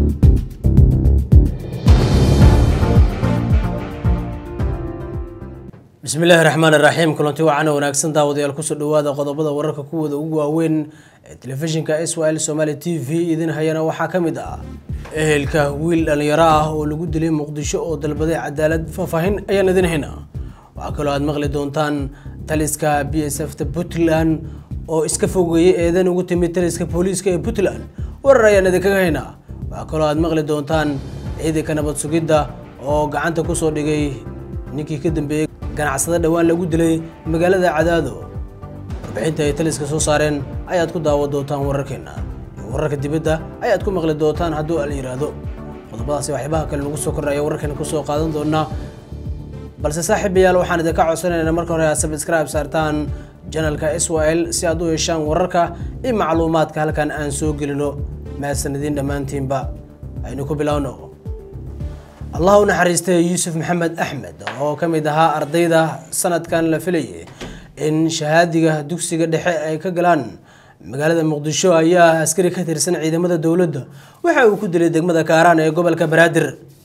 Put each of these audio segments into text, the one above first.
bismi illaahi raxmaan iraxiim kulanti wacan wanaagsan daawadayaal kusoo dhawaada qodobada wararka kuwooda ugu waaweyn ee telefishinka s y l somaali t v idin hayana waxaa ka mid ah ehelka wiil dhalinyaro ah oo lagu dilay muqdisho oo dalbaday cadaalad faahfaahin ayaan idin hayna waxaa kaloo aad maqli doontaan taliska b s f ta puntland oo iska fogeeyay eedan ugu timid taliska booliiska ee puntland warar ayaan idinkaga haynaa waxaa kaloo aad maqli doontaan ciidanka nabad sugidda oo gacanta kusoo dhigay ninkii ka dambeeyey ganacsada dhowaan lagu dilay magaalada cadaado warbixinta ay taliska soo saareen ayaad ku daawan doontaan wararkeena iyo wararka dibadda ayaad ku maqli doontaan hadduu al yiraahdo qodobadaasi waxyaabaha kale lagu soo kordhaya wararkeena kusoo qaadan doonaa balse saaxiibayaal waxaan idinka codsanaynaa marka hore aad subscribe saartaan janalka s y l si aad u heshaan wararka iyo macluumaadka halkan aan soo gelino mahadsanidin dhammaantiinba aynu ku bilowno allah u naxariistay yuusuf maxamed axmed oo ka mid ahaa ardayda sanadkan la filayay in shahaadiga dugsiga dhexe ay ka galaan magaalada muqdisho ayaa askari ka tirsan ciidamada dowladda waxa uu ku dilay degmada kaaraan ee gobolka banaadir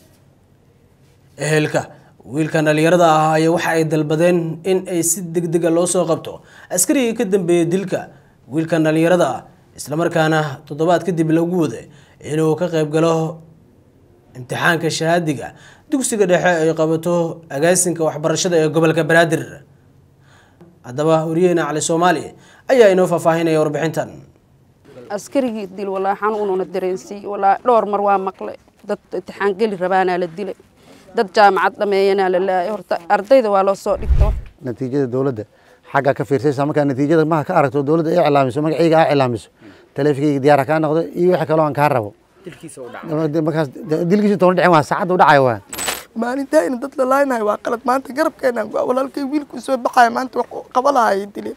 ehelka wiilkan dhalinyarada ah ayaa waxa ay dalbadeen in ay si degdega loo soo qabto askarigii ka dambeeyay dilka wiilkan dhalinyarada ah islamarkaana toddobaad kadib lagu waday inuu ka qayb galo imtixaanka shahaadiga dugsiga dhexe ay qabato agaasinka waxbarashada ee gobolka banaadir haddaba wariyaheyna cali soomaali ayaa inoo faahfaahinaya warbixintan askarigii dil walaa xanuununa dareensiiy walaa dhowr mar waa maqlay dad imtixaan geli rabaanaa la dilay dad jaamacad dhameeyanaa la laayay horta ardayda waa loo soo dhigto natiijada dowladda xaggaa ka fiirsaysa markaa natiijada maha ka aragto dowladda ay iclaamiso magacayga aa iclaamiso taleefinkayga diyaara kaa noqdo iyo wixii kaloo aan kaa rabo markaas dilkiisa toona dhicin waa saacadda u dhacaya waa maalintaa in dad la laaynayo waa qalad maanta garabkeena walaalkay wiilku soo baxaya maanta wax qaba lahaayay dileen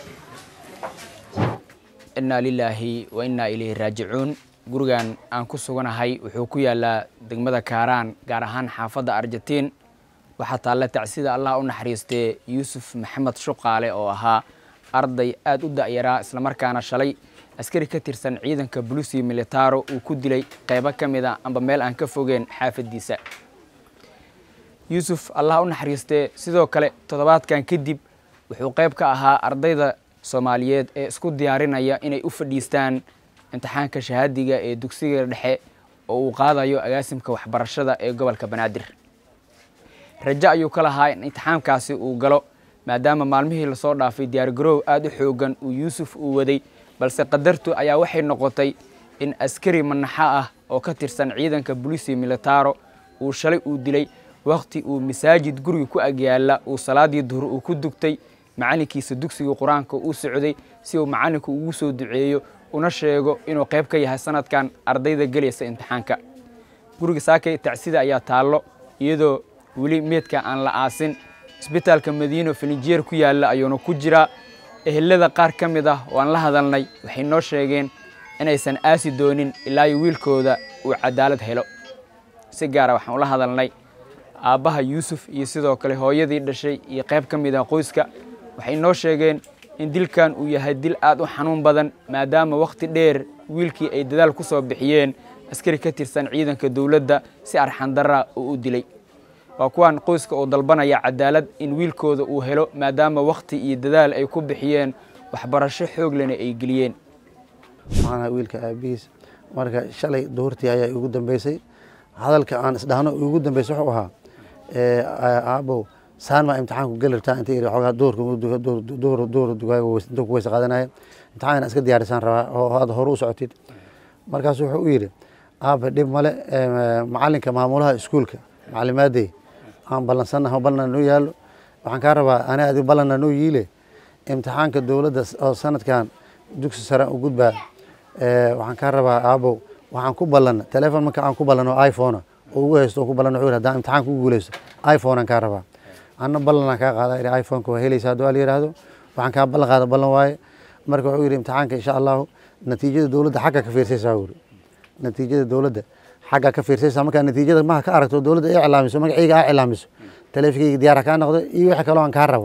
innaa lilaahi wa innaa ilayhi raajicuun gurigan aan ku suganahay wuxuu ku yaalaa degmada kaaraan gaar ahaan xaafadda arjatiin waxaa taalla tacsida allah u naxariistee yuusuf maxamed shuqaale oo ahaa arday aad u da'yaraa islamarkaana shalay askari ka tirsan ciidanka bulusi militaro uu ku dilay qaybo ka mid a amba meel aan ka fogeen xaafaddiisa yuusuf allah u naxariistee sidoo kale toddobaadkan kadib wuxuu qayb ka ahaa ardayda soomaaliyeed ee isku diyaarinaya inay u fadhiistaan imtixaanka shahaadiga ee dugsiga dhexe oo uu qaadayo agaasimka waxbarashada ee gobolka banaadir rajo ayuu ka lahaa in imtixaankaasi uu galo maadaama maalmihii lasoo dhaafay diyaargaroow aada u xoogan uu yuusuf uu waday balse qadartu ayaa waxay noqotay in askari manaxo ah oo ka tirsan ciidanka bulisi militaro uu shalay uu dilay wakhti uu masaajid guriga ku agyaala uu salaadii duhur uu ku dugtay macalinkiisa dugsiga qur-aanka uu socday si uu macalinku ugu soo duceeyo una sheego inuu qayb ka yahay sanadkan ardayda gelaysa imtixaanka guriga saakay tacsida ayaa taallo iyadoo weli meedka aan la aasin isbitaalka madiino filinjeer ku yaalla ayuuna ku jiraa ehelada qaar ka mid ah oo aan la hadalnay waxay noo sheegeen inaysan aasi doonin ilaa iyo wiilkooda uu cadaalad helo si gaara waxaan ula hadalnay aabbaha yuusuf iyo sidoo kale hooyadii dhashay iyo qayb ka mid ah qoyska waxay noo sheegeen in dilkan uu yahay dil aad u xanuun badan maadaama wakhti dheer wiilkii ay dadaal ku soo bixiyeen askari ka tirsan ciidanka dowladda si arxandarra uu u dilay waa kuwaan qoyska oo dalbanaya cadaalad in wiilkooda uu helo maadaama wakhti iyo dadaal ay ku bixiyeen waxbarasho xooglena ay geliyeen waxaan ahaa wiilka aabihiis marka shalay duhurtii ayaa igu dambeysay hadalka aan isdhahno igu dambeysay wuxuu ahaa aabow saan maa imtixaanku geli rabtaa inta iri xoogaa duhur duhur intuu ku weysa qaadanaya imtixaan iska diyaarisaan rabaa oo aad hore u socotid markaasu wuxuu u yidhi aaba dhib male macalinka maamulaha iskuulka macalimaadey aan ballansannaha ballanna noo yaallo waxaan kaa rabaa ani adi ballanna noo yiile imtixaanka dowladda oo sanadkan dugsi sare u gudbaa waxaan kaa rabaa aabow waxaan ku ballanna telefon marka aan ku ballano iphone oo ugu haysto oo ku ballan wuxuu yidhi haddaan imtixaan ku guuleysto iphone aan kaa rabaa anna ballanaan kaa qaada idhi iphoneka waa helaysa hadduu al yidhaahdo waxaan kaa ballan qaada ballan waaye marka wuxuu yidhi imtixaanka insha allahu natiijada dowladda xagga ka fiirsaysaa wuri natiijada dowladda xaggaa ka fiirsaysaa markaa natiijada maha ka aragto dowladda ay iclaamiso magacayga aa iclaamiso taleefinkayga diyaara kaa noqdo iyo wixii kaloo aan kaa rabo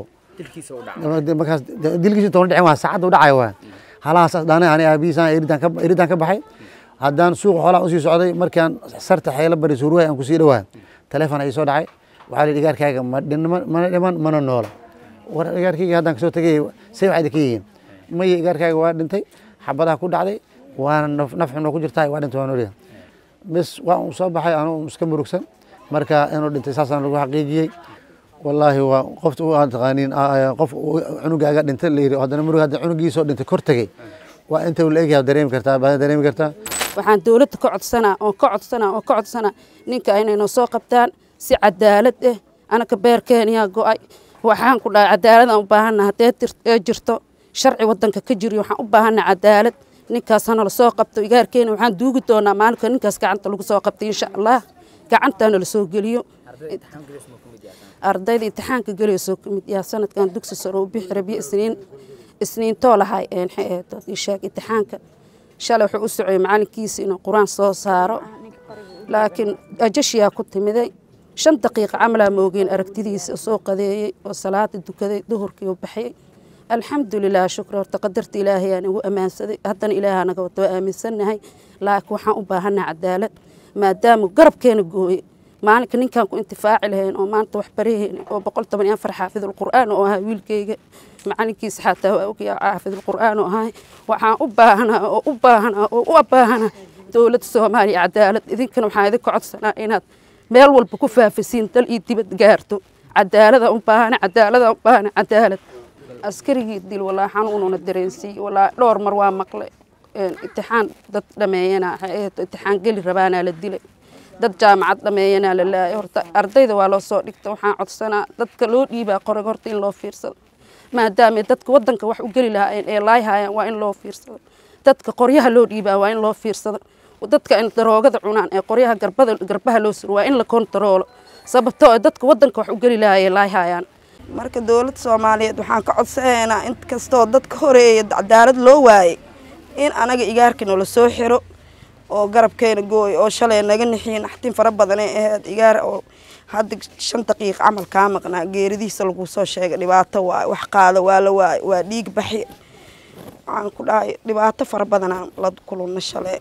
markaas dilkiisa toona dhicin waa saacadda u dhacaya waa halahaas dhaanay ani aabihiisaan eridaan ka baxay haddaan suuqa xoolaha usii socday markaan sarta xeelo bari suurwahay aan kusii dhawaa taleefon ay soo dhacay waxaa la yidhi igaarkaaga ma dhin- mana dhiman mana noola war igaarkayga haddaan kasoo tegay say waxaad ka yihiin maya igaarkaaga waa dhintay xabadaha ku dhacday waana naf- naf xunoo ku jirtaa waa dhintay waa noolyahay bes waa uu soo baxay anuu iska murugsan marka inuu dhintay saasaan lagu xaqiijiyey wallaahi waa qofta u aan taqaaniin qof uu cunugaaga dhintay la yidhi haddana murug hadda cunugiisoo dhintay kor tegey waa inta uu la egyahay dareemi kartaa baad dareemi kartaa waxaan dowladda ka codsanaa oo ka codsanaa oo ka codsanaa ninka inay noo soo qabtaan si cadaalad ah anaka beerkeeniyaa go-ay waxaan ku dhahay cadaaladaan u baahana haddee tir- ee jirto sharci wadanka ka jiriyo waxaan u baahana cadaalad ninkaas hanala soo qabto igaarkeena waxaan duugi doonaa maalinka ninkaas gacanta lagu soo qabtay insha allah gacantaana la soo geliyo ardayda imtixaanka gelaysoo ka mid yaha sanadkan dugsi sare u bixi rabiye isniin isniintoo lahay een maxay ahayd dad ii sheeg imtixaanka shalay wuxuu u socday macalinkiisa inuu qur-aan soo saaro laakiin ajashiyaa ku timiday shan daqiiqa camalaa moogeen aragtidiisa oo soo qadeeyey oo salaada dukaday duhurkii u baxyay alxamdulilah shukr horta qadarta ilaahay aan igu ammaansaday haddana ilaaha naga wato waa aaminsannahay laakiin waxaan u baahannaha cadaalad maadaama garabkeena gooye maalinka ninkaan ku intifaaci lahayn oo maanta wax baraheen oo boqol toban iyo afar xaafidulqur'aan oo ahaa wiilkayga macalinkiisa xataa waa ogyaa xaafidulqur'aan oo ahay waxaan u baahanaa oo u baahanaa oo u baahanaa dowladda soomaaliya cadaalad idinkana waxaan idinka codsanaa inaad meel walba ku faafisiin dal iyo dibad gaarto cadaalada u baahana cadaalada u baahana cadaalad askarigii dil walaa xanuununa dareensiiye walaa dhowr mar waa maqlay een, imtixaan dad dhameeyana waxay ahayd imtixaan geli rabaanaa la dilay dad jaamacad dhameeyanaa la laayay horta ardayda waa loo soo dhigta waxaan codsanaa dadka loo dhiibaa qorag horta in loo fiirsado maadaama dadka wadanka wax u geli lahaayeen ee laayhayaan waa in loo fiirsado dadka qoryaha loo dhiibaa waa in loo fiirsado dadka in daroogada cunaan ee qoryaha garbada garbaha loo suro waa in la kontaroolo sababtoo ah dadka wadanka wax u geli lahaayee laayhayaan marka dowladda soomaaliyeed waxaan ka codsanaynaa in kastoo dadka horeeya cadaalad loo waayey in anaga igaarka nala soo xiro oo garabkeena gooy oo shalay naga nixiye naxtin fara badanay ahayd igaar oo hadda shan daqiiq camal kaa maqnaa geeridiisa lagu soo sheegay dhibaato waay wax qaada waa la waay waa dhiig baxi waxaan ku dhahay dhibaato fara badanaa la kulunna shalay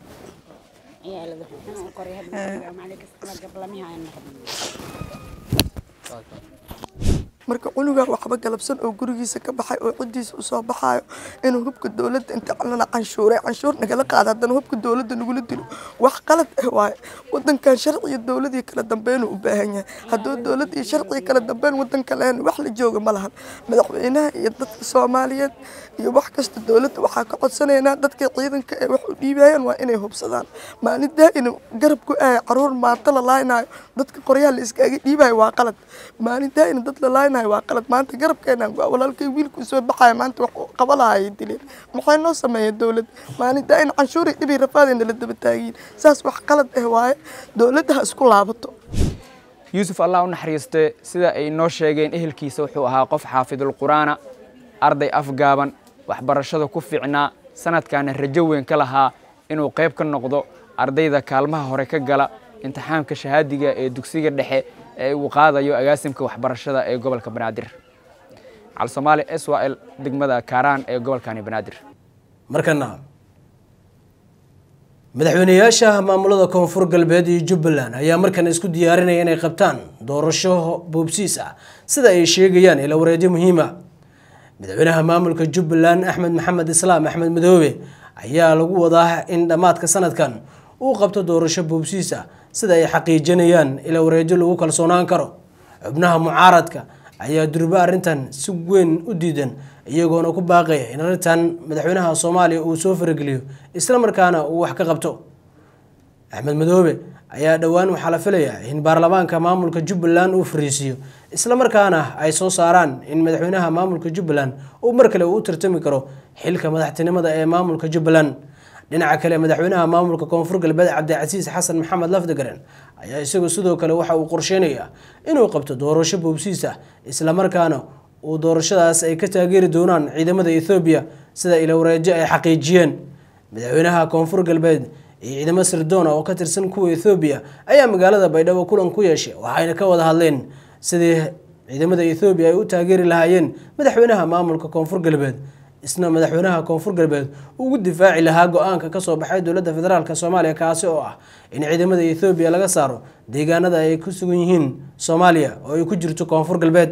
marka cunugaa waxba galabsan oo gurigiisa ka baxay oo ciddiisa usoo baxaayo inuu hubka dowladda inta calana canshuuray canshuur nagala qaada haddana hubka dowladda nagula dilo wax qalad ah waaye wadankan sharciyo dowladii kala dambeynuu u baahan yahay hadduu dowlad iyo sharciyo kala dambeyn wadanka lahayn wax la jooga ma lahan madaxweynaha iyo dadka soomaaliyeed iyo wax kasta dowladda waxaa ka codsanaynaa dadka ciidanka ee wax u dhiibayaan waa inay hubsadaan maalintaa inuu garab ku ahay caruur maanta la laaynayo dadka qoryaha la iskaaga dhiibayo waa qalad maalintaa in dad la laaynayo waa qalad maanta garabkeenaan go walaalkay wiilku soo baxaya maanta wax uu qaba lahayay dileen maxay noo sameeyeen dowladda maalintaa in canshuuri dhibi rafaadayna la daba taagiyin saas wax qalad ah waaye dowladda ha isku laabato yuusuf allah u naxariiste sida ay noo sheegeen ehelkiisa wuxuu ahaa qof xaafidul qur'aana arday afgaaban waxbarashada ku fiicnaa sanadkaana rajo weyn ka lahaa inuu qayb ka noqdo ardayda kaalmaha hore ka gala imtixaamka shahaadiga ee dugsiga dhexe ee uu qaadayo agaasimka waxbarashada ee gobolka banaadir calsoomaali s w l degmada kaaraan ee gobolkani banaadir markana madaxweyneyaasha maamulada koonfur galbeed iyo jubbaland ayaa markan isku diyaarinaya inay qabtaan doorasho boobsiis ah sida ay sheegayaan ila wareedyo muhiima madaxweynaha maamulka jubbaland axmed maxamed islaam axmed madoobe ayaa lagu wadaa in dhammaadka sanadkan uu qabto doorasho boobsiis ah sida ay xaqiijinayaan ila wareedyo lagu kalsoonaan karo xubnaha mucaaradka ayaa durba arrintan si weyn u diidan iyagoona ku baaqaya in arrintan madaxweynaha soomaaliya uu soo farageliyo islamarkaana uu wax ka qabto axmed madoobe ayaa dhowaan waxaa la filayaa in baarlamaanka maamulka jubbaland uu fariisiiyo islamarkaana ay soo saaraan in madaxweynaha maamulka jubbaland uu mar kale uu u tartami karo xilka madaxtinimada ee maamulka jubbaland dhinaca kale madaxweynaha maamulka koonfur galbeed cabdicasiis xasan maxamed lafdagaren ayaa isagu sidoo kale waxa uu qorsheynayaa inuu qabto doorasho boobsiis ah islamarkaana uu doorashadaas ay ka taageeri doonaan ciidamada ethoobiya sida ilowreejo ay xaqiijiyeen madaxweynaha koonfur galbeed iyo ciidamo sirdoona oo ka tirsan kuwa ethoobiya ayaa magaalada baydhabo kulan ku yeeshay waxayna ka wada hadleen sidii ciidamada ethoobiya ay u taageeri lahaayeen madaxweynaha maamulka koonfur galbeed isna madaxweynaha koonfur galbeed ugu difaaci lahaa go-aanka kasoo baxay dowladda federaalk soomaaliya kaasi oo ah in ciidamada ethoobiya laga saaro deegaanada ay ku sugan yihiin soomaaliya oo ay ku jirto koonfur galbeed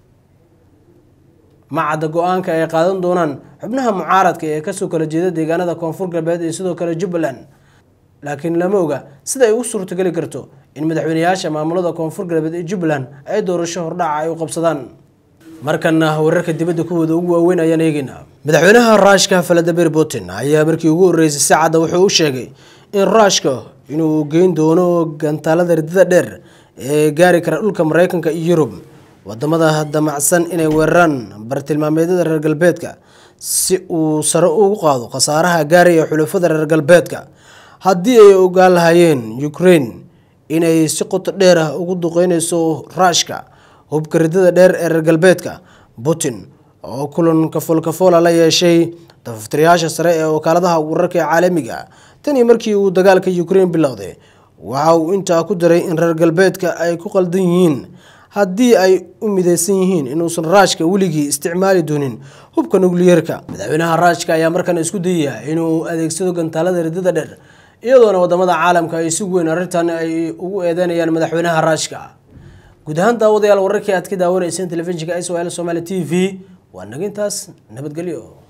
macadda go-aanka ay qaadan doonaan xubnaha mucaaradka ee kasoo kala jeeda deegaanada koonfur galbeed iyo sidoo kale jubbaland laakiin lama oga sida ay u suurtogeli karto in madaxweyneyaasha maamulada koonfur galbeed ee jubbaland ay doorasho hordhaca ay u qabsadaan markana wararka dibadda kuwooda ugu waaweyn ayaan eegeynaa madaxweynaha ruushka valadimir putin ayaa markii ugu horreysay si cadda wuxuu u sheegay in ruushka inuu geyn doono gantaalada ridada dheer ee gaari kara dhulka mareykanka iyo yurub wadamada damacsan inay weeraraan bartilmaameedyada reer galbeedka si uu sare ugu qaado khasaaraha gaaraya xulafada reer galbeedka haddii ay ogaan lahaayeen ukraine inay si qoto dheer ah ugu duqeyneyso ruushka hubka ridada dheer ee reer galbeedka putin oo kulan kafoolkafoola la yeeshay dafaftirayaasha sare ee wakaaladaha wararka ee caalamiga tanii markii uu dagaalka ukraine bilowday waxa uu intaa ku daray in reer galbeedka ay ku qaldan yihiin haddii ay u mideysan yihiin inuusan raashka weligii isticmaali doonin hubka nukliyeerka madaxweynaha raashka ayaa markan isku dayaya inuu adeegsado gantaalada ridada dheer iyadoona wadamada caalamka ay si weyn arrintan ay ugu eedeynayaan madaxweynaha raashka guud ahaan daawadayaal wararkii aad ka daawanayseen telefishinka s o l somaali t v waa nagintaas nabadgelyo